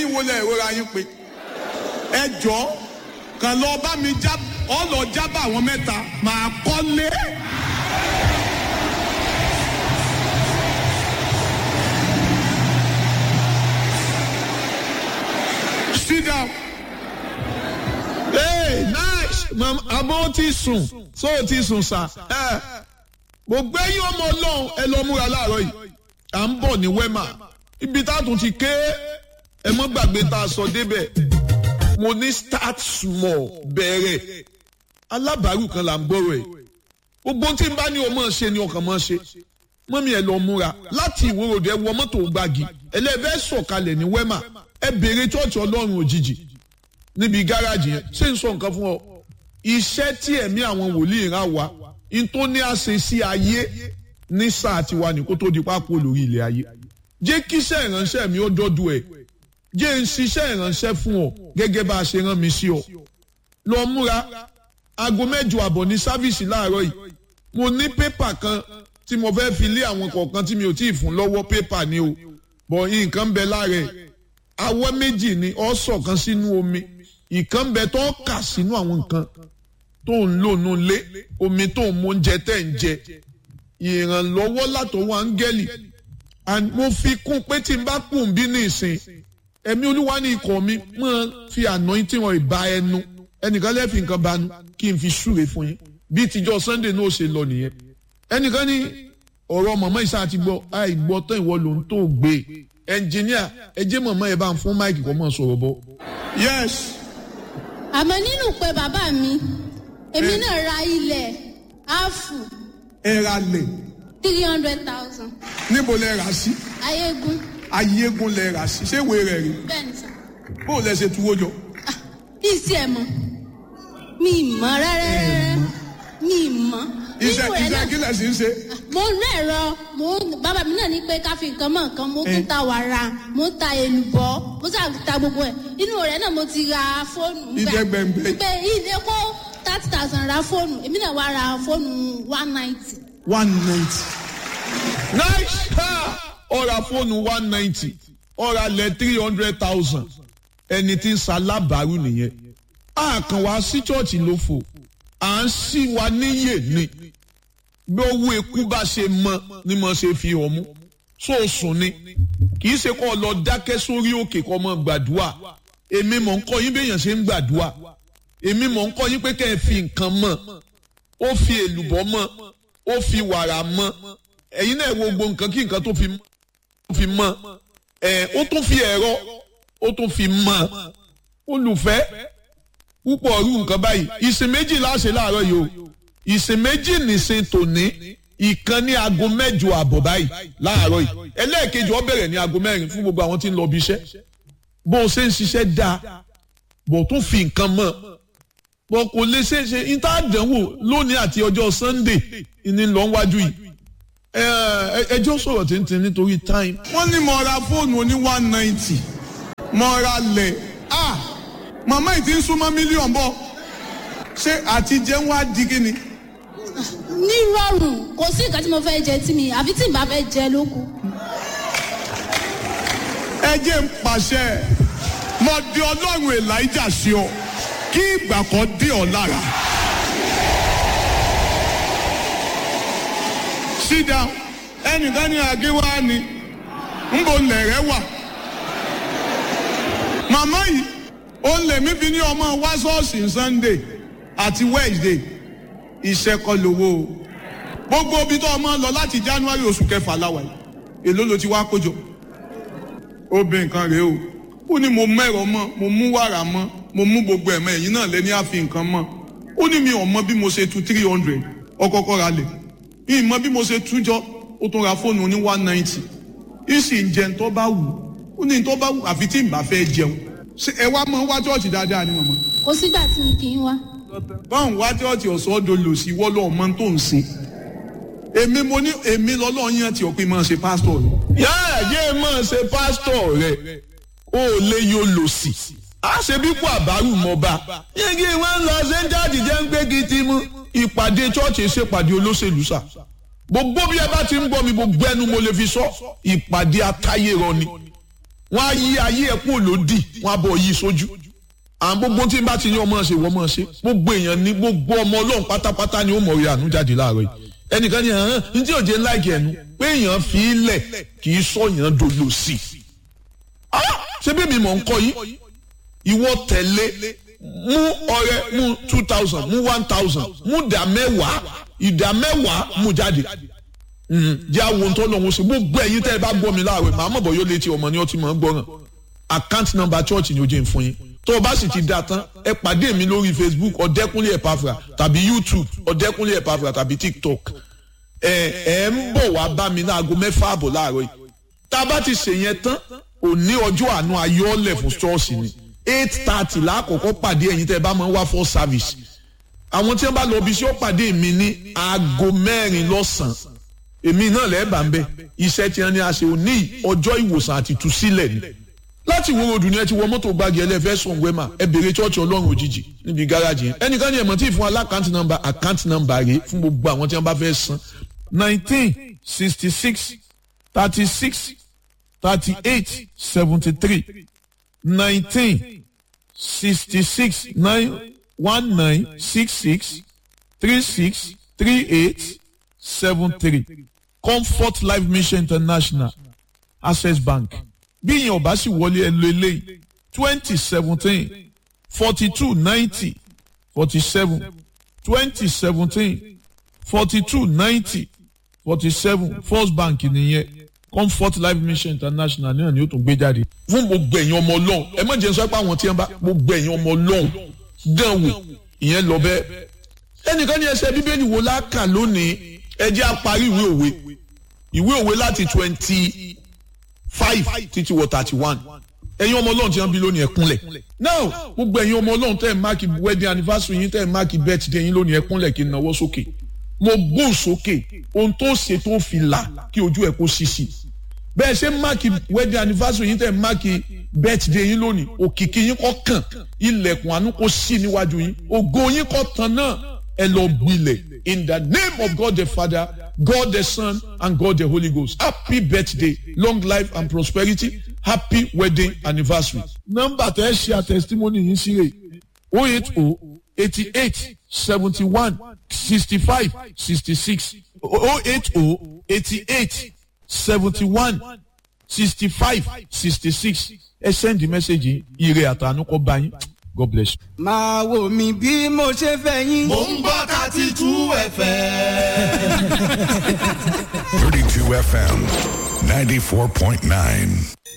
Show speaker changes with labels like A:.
A: ẹ̀yin wo lẹ ìrora yín pé ẹ jọ kàn lọ bá mi já ọ lọ jábà àwọn mẹ́ta màá kọ́lé. sit down.
B: Hey, nice. Mama, àmọ́ ti sùn. So o ti sùn sà. Ẹ gbogbo ẹ̀yin ọmọ ọlọ́run ẹ lọ múra láàárọ̀ yìí. À ń bọ̀ ní Wema. Ibi tá a tún ti ké ẹ mọ́ gbàgbé tá a sọ débẹ̀. Mo ní start small bẹ̀rẹ̀. Alábàárù kan là ń gbọ́rọ̀ ẹ̀. Gbogbo tí n bá ní o máa ṣe ni ọkàn máa ṣe. Mọ́mí ẹ lọ múra láti ìwòròdì ẹ wọ mọ́tò gbági. Ẹlẹ́fẹ́ sọ̀kalẹ̀ ní Wema. Ẹ béèrè chọ́ọ̀chì ọlọ́run òjijì níbi gáràjì yẹn ṣé n sọ nǹkan fún ọ iṣẹ́ tí ẹ̀mí àwọn wòlíì rán wa n tó ní àṣẹ sí ayé ní sáà tiwa ní kó tó di pápó lórí ilẹ̀ ayé jẹ́ kíṣẹ́ ìránṣẹ́ mi ó dọ́dọ̀ ẹ̀ jẹ́ n ṣiṣẹ́ ìránṣẹ́ fún ọ gẹ́gẹ́ bá a ṣe rán mi sí ọ lọ múra aago mẹ́jọ àbọ̀ ní sáfíìsì láàárọ̀ yìí mo ní pépà kan tí mo fẹ́ fi lé àwọn kọ̀ọ̀kan tí mi ò tí ì fún lọ́wọ́ pépà ni o bọ̀ nǹkan bẹ lára ẹ̀ awọ́ méjì ni ọ̀ sọ̀kan sínú omi ìkan bẹ tó kà sínú àwọn nǹkan tó ń lò nù lé omi tó ń mú oúnjẹ tẹ̀ ń jẹ ìrànlọ́wọ́ látọwọ́ áńgẹ́lì mo fi kún pé tí n bá kùn bí ní ìsìn ẹ̀mí olúwa ní ikọ̀ mi máa fi àná tí wọ́n ìbá ẹnu ẹnìkan lẹ́ẹ̀fì nǹkan bá nu kí n fi súre fún yín bí tíjọ́ sunday náà ṣe lọ nìyẹn ẹnìkan ní ọ̀rọ̀ mọ̀mọ́ ìṣá àti gbọ́ àìgbọ́ tán ìwọ ló ń tó gbé ẹnjìníà ẹ jẹ́ mọ̀mọ́ ẹ bá ń fún máìkì kọ́ mọ́ sọ̀rọ̀ bọ́.
A: yes
C: àmọ́ nínú pé bàbá mi èmi náà ra ilẹ̀ áàfù
A: ẹ ra lè
C: three hundred thousand
A: níbo lẹ rà sí
C: ayégun
A: ayégun lẹ rà sí ṣé ìwé rẹ̀ rí
C: bẹ́ẹ̀ ni sà
A: bó lẹ ṣe tuwó jọ.
C: bí ìsì ẹ̀ mọ̀ mi ì mọ̀ rárá mi ì mọ̀
A: iṣẹ́
C: nínú rẹ̀
A: iṣẹ́
C: náà
A: kí lẹ sì ń ṣe.
C: mo ń rẹ̀ ẹ̀rọ mo ń- bàbá mi náà ní pé ká fi nǹkan mọ́ nǹkan mo tún ta wàrà mo ń ta èlùbọ́ mo sà ta gbogbo ẹ̀ inú rẹ̀ náà mo ti ra fóònù nígbà-
A: Ìdẹ́gbẹ̀ǹgbẹ̀.
C: pé ilé kó thirty thousand ra fóònù èmi náà wá ra fóònù one ninety
A: one ninety.
B: nice ha ọ̀rà fóònù one ninety ọ̀rà lẹ̀ three hundred thousand ẹni tí ń ṣalábàárù nìyẹn a kàn wá sí chọ́ọ̀chì ló fò à ń ṣí wa níyè ni bí owó eku bá ṣe mọ ni mo ṣe fi hàn mú sóòsùn ni kì í ṣe kó o lọ dákẹ́ sórí òkè kó o mọ gbàdúrà èmi mọ̀ ń kọ́ yín béèyàn ṣe ń gbàdúrà èmi mọ̀ ń kọ́ yín pé kẹ́ ẹ fi nǹkan mọ̀ ó fi èlùbọ́ mọ̀ ó fi wàrà mọ̀ ẹ̀yin náà wo gbogbo nǹkan kí nǹkan tó fi mọ́ tó fi mọ́ ẹ̀ ó tún fi ẹ̀rọ ó tún fi mọ́ olùfẹ́ púpọ̀ ọ̀rú nǹkan báyìí ìsìn méjì láṣẹ láàárọ̀ yìí o ìsìn méjì nìsín tòní ìkan ní aago mẹ́jọ àbọ̀ báyìí láàárọ̀ yìí ẹlẹ́ẹ̀kejì ó bẹ̀rẹ̀ ní aago mẹ́rin fún gbogbo àwọn tí ń lọ bí iṣẹ́ bó o ṣe ń ṣiṣẹ́ dáa bó o tún fi nǹkan mọ́ bó kò lè ṣe é ṣe níta àdánwò lónìí àti ọjọ́ Sunday ní lọ wájú yìí ẹ ẹ- ẹjọ́ sọ̀rọ̀ tìǹtìǹ nítorí time
A: wọ́n ní mo ra fóònù oní one ninety mo ra lẹ̀ ah màmá yìí ti ń súnmọ́ mílíọ̀nù bọ̀ ṣé àti jẹun wá di kí ni.
C: ní rọrùn kò sí nǹkan tí mo fẹ́ jẹ tí mi àfi tí n bá fẹ́ jẹ lóku.
A: ẹ jẹ́ ń pàṣẹ mo di ọlọ́run elijah sí ọ kí ìgbà kan dé ọ lára. sit down ẹnìkan ní àgéwá ni ń bo lẹ̀rẹ̀ wà. màmá yìí ó lè mí fi ní ọmọ wá ṣọ́ọ̀ṣì sunday àti wednesday iṣẹ́ kọ́ lówó o gbogbo ibi tó ọmọ lọ láti january oṣù kẹfà láwa yìí èló ló ti wá kójọ obìnrin kan rèé o ó ní mo mẹ́rọ mọ́ mo mú wàrà mọ́ mo mú gbogbo ẹ̀mọ́ ẹ̀yìn náà lẹ́ni àfi nǹkan mọ́ ó ní mi ò mọ bí mo ṣe tu three hundred ọkọ̀ọ̀kọ̀ ra lẹ̀ mi ì mọ bí mo ṣe tú jọ ó tún ra fóònù ní one ninety ìsì ń jẹun tó bá wù ó ní tó bá wù àfi tí n bá fẹ́ jẹun ṣé ẹ wá mọ wá chọ́ọ̀chì dáadáa ni màmá
C: kò sígbà tí mi kì í wá.
A: báwọn wá chọ́ọ̀chì ọ̀sọ́dọ̀ lò sí wọ́lọ́ ọmọ tó ń sin èmi mo ní èmi lọ́lọ́ yẹn tí ọ̀pẹ máa ṣe pásítọ̀ rẹ̀
B: yáà yé máa ṣe pásítọ̀ rẹ̀ ó lè yóò lò sí. a ṣe bí kò àbárù mọ́ bá. yéegi wọn lọ ṣe ń jáde jẹ́ ń gbé gidi mú. ìpàdé chọ́ọ̀chì ṣèpàdé olóṣèlú sà. gbogbo bí ẹ bá ti ń gbọ́ mi gbogbo ẹnu mo lè fi sọ ìpàdé atáyérọ ni. wọ́n á yí ayé ẹ̀ kúrò lódì wọ́n á bọ̀ yí sójú àwọn gbogbo tí n bá ti ní ọmọ ṣe wọ́n mọ̀ ṣe gbogbo èèyàn ní gbogbo ọmọ ọlọ́run pátápátá ni ó mọ̀ rí àánú jáde láàárọ̀ yìí ẹnìkan ní hàn ní tí òjé láìkì ẹnu pé èèyàn fi í lẹ̀ kì í sọ̀yàn dolo sí i ṣé bí mi mọ̀ ń kọ́ yìí ìwọ tẹ̀lé mú ọrẹ mú two thousand mú one thousand mú ìdá mẹ́wàá ìdá mẹ́wàá mú jáde jẹ́ àwọn ohun tó lọ́wọ́ sí gbogbo ẹ̀yin tẹ́ ẹ bá gbọ́ mi láàárọ̀ màá mọ̀ bọ̀ yóò létí ọmọ ní ọtí mọ̀ ń gbọ́ràn account number church ni ó jẹ́ ń fún yín tó o bá sì ti da tán ẹ pàdé mi lórí facebook ọ̀dẹ́kúnlé ẹ̀pàfà tàbí youtube ọ̀dẹ́kúnlé ẹ̀pàfà tàbí tiktok ẹ ẹ ń bọ̀ wá bá mi láago mẹ́fà àbọ̀ láàárọ̀ yìí tá a bá ti ṣe yẹn tán òní ọjọ́ àánú ayọ́lẹ̀ fún ṣọ́ọ̀ṣì ni eight thirty lákòókò pàdé ẹ̀yin tẹ́ ẹ bá máa ń wá for service àwọn tí wọ́n bá lọ bí sí ó pàdé mi ní aago mẹ́rin lọ́sàn-án èmi náà lẹ́ẹ̀bà ń bẹ iṣẹ́ tí wọ́n ní a ṣe òní ọjọ́ ìwòsàn àti ìtúsílẹ̀ ni láti wo ròdù ni ẹ ti wọ mọ́tò gbági ẹlẹ́fẹ́ sùn wẹ́mà ẹ bèrè chọ́ọ̀chì ọlọ́run òjijì níbi gáràjì yẹn ẹnìkan ní ẹ̀mọ́ tí ì fún alákàntì nọ́mbà àkántì nọ́mbà rèé fún gbogbo àwọn tí wọ́n bá fẹ́ san
D: nineteen sixty six thirty six thirty eight seventy three nineteen sixty six nine one nine six six three six three eight seven three comfort life mission international access bank bí ìyẹn ọba sì wọlé ẹ lo eléyìí twenty seventeen forty two ninety forty seven twenty seventeen forty two ninety forty seven first bank nìyẹn comfort life mission international náà ni ó tún gbé jáde.
B: fún gbogbo ẹ̀yin ọmọ ọlọ́run ẹ má jẹ́ sọ pé àwọn tí wọ́n bá gbogbo ẹ̀yin ọmọ ọlọ́run dán wò ìyẹn lọ bẹ́ẹ̀. ẹnìkan ní ẹsẹ̀ bíbélì wo láàkà lónìí ẹ jẹ́ á parí ìwé òwe ìwé òwe láti twenty five títí wọ thirty one ẹ̀yin ọmọ ọlọ́run tí wọ́n bí lónìí ẹ kúnlẹ̀ now gbogbo ẹ̀yin ọmọ ọlọ́run tẹ́ ẹ̀ máàkì wedding anniversary yín tẹ́ ẹ̀ máàkì birthday yín lónìí ẹ kúnlẹ̀ kí n náwó sókè mo gbóhùn sókè ohun tó ṣe tó fi là kí ojú ẹ kó ṣíṣì bẹ́ẹ̀ ṣe máàkì wedding anniversary yín tẹ́ ẹ̀ máàkì birthday yín lónìí òkìkí yín kọ́ kàn ilẹ̀kùn àánú kó ṣí níwájú yín ògo yín kọ́ tán náà ẹ lọ gbilẹ̀ in the name of God the Father God the Son and God the Holy Ghost happy birthday long life and prosperity happy wedding anniversary.
D: nọ́mbà tẹ́ ẹ ṣe àtẹ̀sítímọ́nì yìí sí rè o eight o eighty eight seventy one sixty five sixty six o eight o eighty eight seventy one sixty five sixty six ẹ sẹ́ndì mẹ́sẹ̀gì ire àtànú kọ́ bá yín God bless you.
E: máa wò mí bí mo ṣe fẹ́ yín.
F: mò ń gbọ́ thirty two fm.
G: 32 FM 94.9.